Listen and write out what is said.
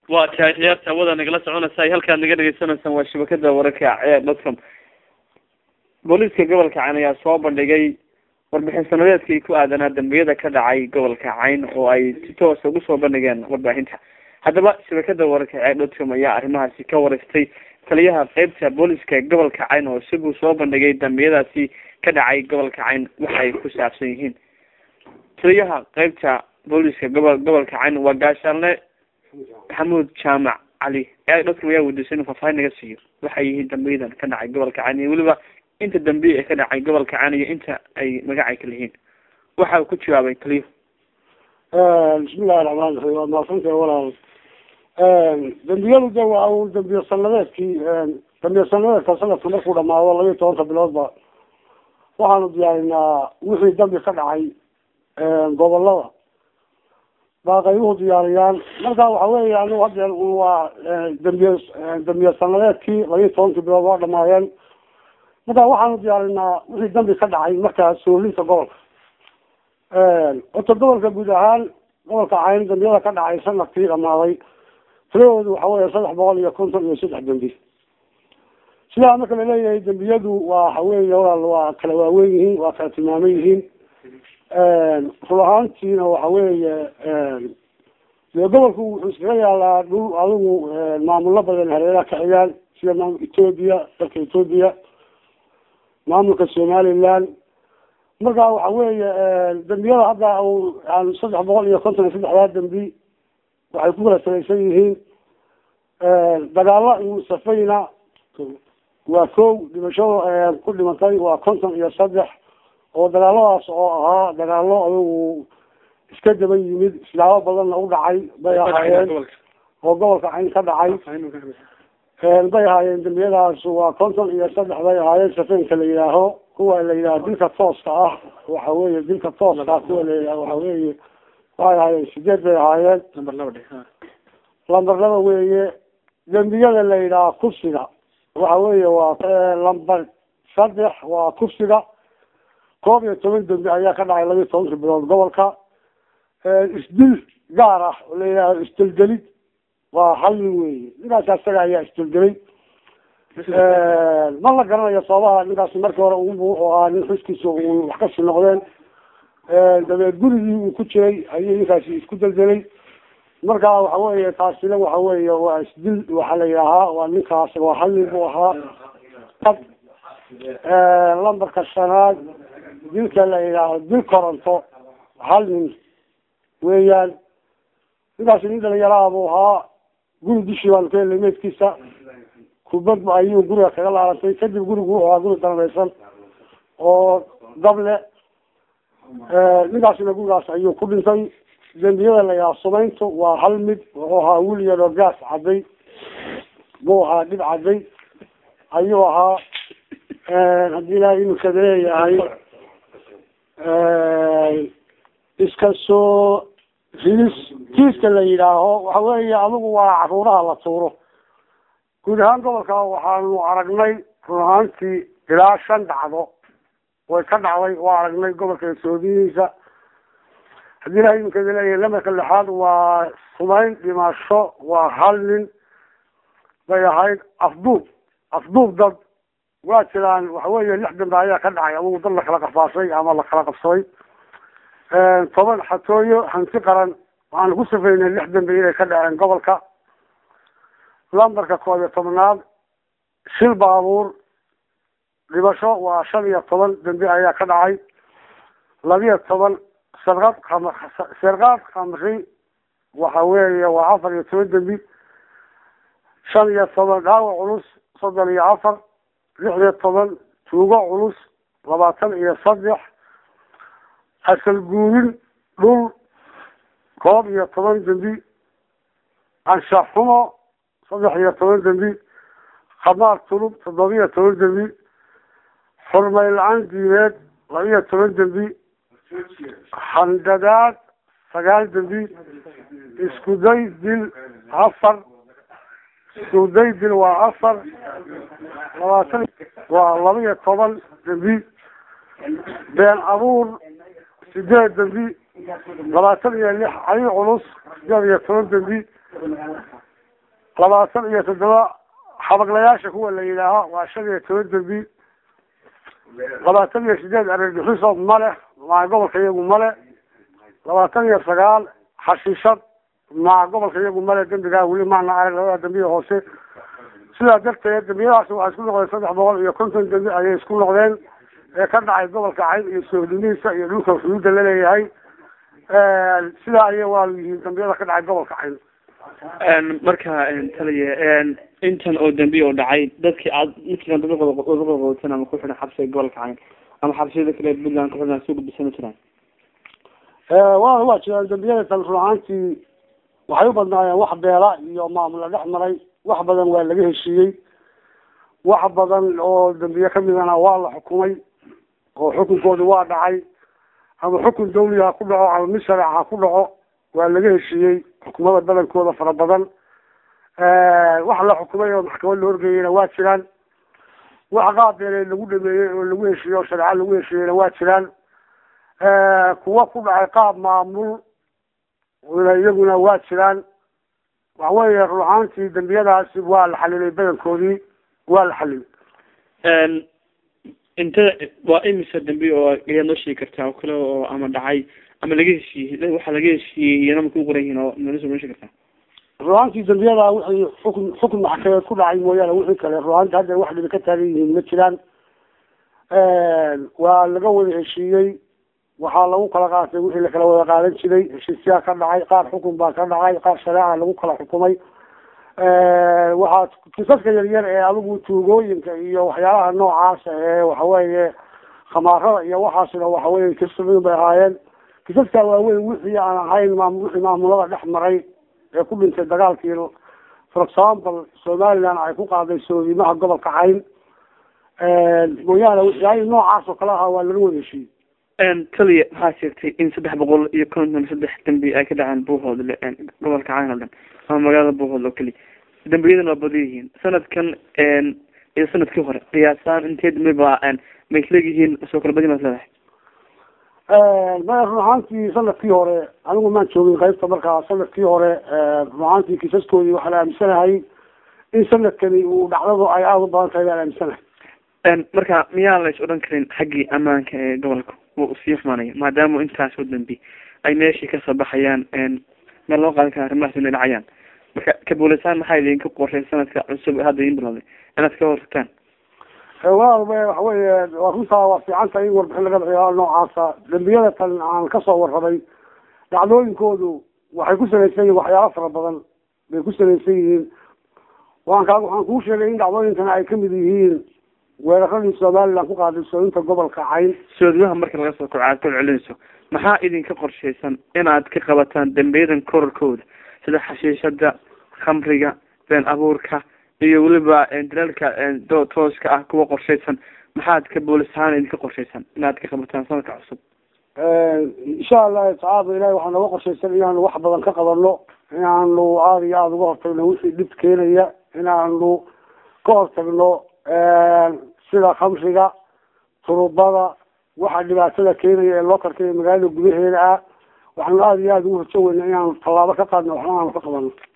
waa tahay khiyaarta hawada nagala soconaysa ay halkaad naga dhegeysaneysaan waa shabakada wararka ee dotcom booliiska gobolka cayn ayaa soo bandhigay warbixin sanadeedkii ku aadanaa dambiyada ka dhacay gobolka cayn oo ay si toosa ugu soo bandhigeen warbaahinta haddaba shabakada wararka ee dotcom ayaa arrimahaasi ka wareystay taliyaha qeybta booliiska gobolka cayn oo isaguu soo bandhigay dambiyadaasi ka dhacay gobolka cayn waxay ku saabsan yihiin taliyaha qeybta booliiska gobol gobolka cayn waa gaashaanle maxamuud jaamac cali dadka ayaa weydiisay inuu faahfaahin naga siiyo waxay yihiin dambiyadan ka dhacay gobolka cayn iyo weliba inta dambiya ee ka dhacay gobolka cayn iyo inta ay magacay kala yihiin waxa uu ku jawaabay taliyo bismillahi raxmaan raxiim waa maasanta walaal dambiyadu de waa uu dambiye sanadeedkii dambiye sanadeedka sanadka markuu dhamaado labiyo tobanka biloodba waxaanu diyaarinaa wixii dambi ka dhacay gobolada baa qaybuhu diyaariyaan marka waxa weya anigu hadeer waa dambiye dambiye sanadeedkii labiyo tobankii bilood waa dhamaadeen marka waxaanu diyaarinaa wixii dambi ka dhacay markaa soolinta gobolka horta gobolka guud ahaan gobolka cayn dambiyada ka dhacay sanadkii dhamaaday tiradoodu waxa weya saddex boqol iyo konton iyo saddex dambi sidaa marka laleeyahay dambiyadu waa waxa weeye walaal waa kala waaweyn yihiin waa kala tilmaaman yihiin run ahaantiina waxa weeye dee gobolku wuxuu iskaga yaalaa dhul adigu maamulo badan hareeraha ka xigaan sida maamul ethoobia dalka ethoobia maamulka somaliland marka waxa weeye dambiyada hadda aan saddex boqol iyo konton iyo saddexdaa dambi waxay ku kala salaysan yihiin dagaalo iyo safayna waa kow dhimashada ku dhimatay waa konton iyo saddex oo dagaaladaas oo ahaa dagaalo adigu iska daba yimid islaamo badanna u dhacay bay ahaayeen oo gobolka cayn ka dhacay bay ahaayeen dambiyadaas waa konton iyo saddex bay ahaayeen safeynka la yidhaaho kuwa la yidhaho dilka tooska ah waxa weeye dilka tooska kuwa la yidhaho waxa weeye waxay ahaayeen sideed bay ahaayeen lamber laba weeye dembiyada la yidhaha kufsiga waxa weeye waa lamber saddex waa kufsiga koob iyo toban dembi ayaa ka dhacay labiyo tobankii bilood gobolka isdil gaar ah oo la yidhaho isdilgelid waa hal nin weeye ninkaas asaga ayaa isdilgelay ma la garanayo sababaha ninkaasi markii hore ugu wuxuu ahaa nin xuskiisa u wax kasi noqdeen dabeed gurigii uu ku jiray ayuu ninkaasi isku deldelay marka waxa weeye taasina waxa weeye waa isdil waxaa la yidhaahaa waa ninkaas waa hal nin buu ahaa lambarka shanaad dilka la yidhaaho dil koronto hal nin weeyaan ninkaasi nin dhalinyaraha buu ahaa guri dushii baanu ka helnay meydkiisa kubad ayuu guriga kaga laarantay kadib gurigu wuxuu ahaa guri danbaysan oo dable ninkaasina gurigaas ayuu ku dhintay dembiyada la yidhaha sumayntu waa hal mid wuxuu ahaa william oo gaas cadday buu ahaa dhib cadday ayuu ahaa haddii ilahay imikada leeyahay iska soo ridis kiiska la yidhaaho waxa weeye adigu waa caruuraha la tuuro guud ahaan gobolka waxaanu aragnay run ahaantii ilaa shan dhacdo way ka dhacday waa aragnay gobolka etoobiyihiisa haddii ilahay imikada leeyahay lamarka lixaad waa sumayn dhimasho waa hal nin bay ahayd afduub afduub dad waa jiraan waxa weeye lix dambe ayaa ka dhacay adugu dad lakala qafaashay ama lakala qabsaday toban xatooyo hanti qaran waxaanu ku safaynay lix dambe inay ka dhaceen gobolka lambarka koob iyo tobnaad shil baabuur dhibasho waa shan iyo toban dambe ayaa ka dhacay labiyo toban sarqad kam sarqaad khamri waxa weeye waa afar iyo toban dembi shan iyo toban dhaawac culus soddon iyo afar lix iyo toban tuugo culus labaatan iyo saddex asal guurin dhul koob iyo toban dembi anshax xumo saddex iyo toban dembi khamaar tulub toddoba iyo toban dembi xurmay la-aan diimeed laba iyo toban dembi handadaad sagaal dembi iskuday dil afar iskuday dil waa afar labaatan waa laba iyo toban dembi been abuur sideed dembi labaatan iyo lix cali culus sideed iyo toban dembi labaatan iyo toddoba xabaglayaasha kuwa la yidhaaho waa shan iyo toban dembi labaatan iyo sideed argagixiso male maa gobolka iyagu male labaatan iyo sagaal xashiishad maa gobolka iyagu male dembigaa weli maana arag labada dembiya hoose sidaa darteed dembiyadaasi waxay isku noqdeen saddex boqol iyo konton dembi ayay isku noqdeen ee ka dhacay gobolka cayn iyo sohdimihiisa iyo dhulka xuduudda laleeyahay sidaa ayay waa yihiin dambiyada ka dhacay gobolka cayn marka taliya intan oo dambiya oo dhacay dadkii aad midkiikan dadaqoqotan ama ku xidhan xabsiga gobolka cayn ama xabsiyada kale puntland ku xidhan soo gudbisana jiraan waa waa jiraan dambiyada tan run ahaantii waxay u badnaayeen wax beela iyo maamula dhex maray wax badan waa laga heshiiyey wax badan oo dambiye kamidana waa la xukumay oo xukunkoodu waa dhacay ama xukun dawli ha ku dhaco ama mid shareec ha ku dhaco waa laga heshiiyey xukumada badankooda fara badan wax la xukumay oo maxkamad la horgeeyeyna waa jiraan wax qaabeele lagu dhameeyey oo lagu heshiiyey oo shareeco lagu heshiiyeyna waa jiraan kuwa ku dhacay qaab maamul iyaguna waa jiraan waxa weeye run ahaantii dambiyadaasi waa la xalilay badankoodii waa la xalilay inta waa imisa dambi oo ayaad noo sheegi kartaa oo kale oo ama dhacay ama laga heshiiyey waxaa laga heshiiyey iyana ma ku qoran yihiin oo noo noo sheegi kartaa run ahaantii dambiyada wixii xukun xukun maxkamadeed ku dhacay mooyaane wixii kale run ahaantii hadda wax dhibi ka taagan yihiin ma jiraan waa laga wada heshiiyey waxaa lagu kala qaatay wixii lakala wada qaadan jiray heshiisyaa ka dhacay qaar xukun baa ka dhacay qaar shareeca lagu kala xukumay waxaa kisaska yaryar ee adigu tuugooyinka iyo waxyaalaha noocaasa ee waxaweeye khamaarada iyo waxaasna waxaweye kismin bay ahaayeen kisaska waaweyn wixii aan ahayn maam wixii maamulada dhex maray ee ku dhintay dagaalkii for example somaliland ay ku qaaday soodimaha gobolka cayn mooyaane waxyaalihi noocaas oo kale ahaa waa laga wada heshiiyey taliya waxaa sheegtay in saddex boqol iyo konton saddex dambi ay ka dhaceen buuhoodle gobolka cayn oo dhan ama magaalada buuhoodle oo keliya dambiyadana waa badan yihiin sanadkan iyo sanadkii hore qiyaasaan intee dambi baa may isleegyihiin soo kala badin baad leedahay maya run ahaantii sanadkii hore anigu maan joogin qaybta markaa sanadkii hore run ahaantii kiisaskoodii waxaa la aaminsanahay in sanadkani uu dhacdadu ay aada u badan tahay baan aaminsanahay marka miyaan la is odhan karin xaggii ammaanka ee gobolka wuu usii xumaanaya maadaama intaas oo dambi ay meeshii kasoo baxayaan meel loo qaadan kara arrimahaas inay dhacayaan marka kabuulisaan maxaa idinka qorshay sanadka cusub hadda idin bilowday inaad ka hortagtaan walaal waxa weeye waa runtaa waa fiican tahay in warbixin laga bixiyo noocaasa dambiyada tan aan kasoo warramay dhacdooyinkoodu waxay ku salaysan yihiin waxyaalo fara badan bay ku salaysan yihiin waan kaa waxaan kuu sheegay in dhacdooyinkan ay kamid yihiin weeraradii somaliland ku qaaday sooyinta gobolka cayn soodimaha marka laga soo koco aad kol celinayso maxaa idinka qorshaysan inaad ka qabataan dambiyadan korarkooda sida xashiishada khamriga been abuurka iyo weliba dalaalka do tooska ah kuwa qorshaysan maxaad ka boolis ahaan idinka qorshaysan inaad ka qabataan sanadka cusub insha allahu tacaala ilahi waxaa nooga qorshaysan inaanu wax badan ka qabano inaanu aada iyo aada uga hortagno wixii dhib keenaya inaanu ka hortagno sida khamriga turubada waxa dhibaatada keenaya ee loo karkaya magaalada gudaheeda ah waxaanu aada iyo aada ugu horjoweyna inaanu tallaabo ka qaadno waxna aanu ka qabano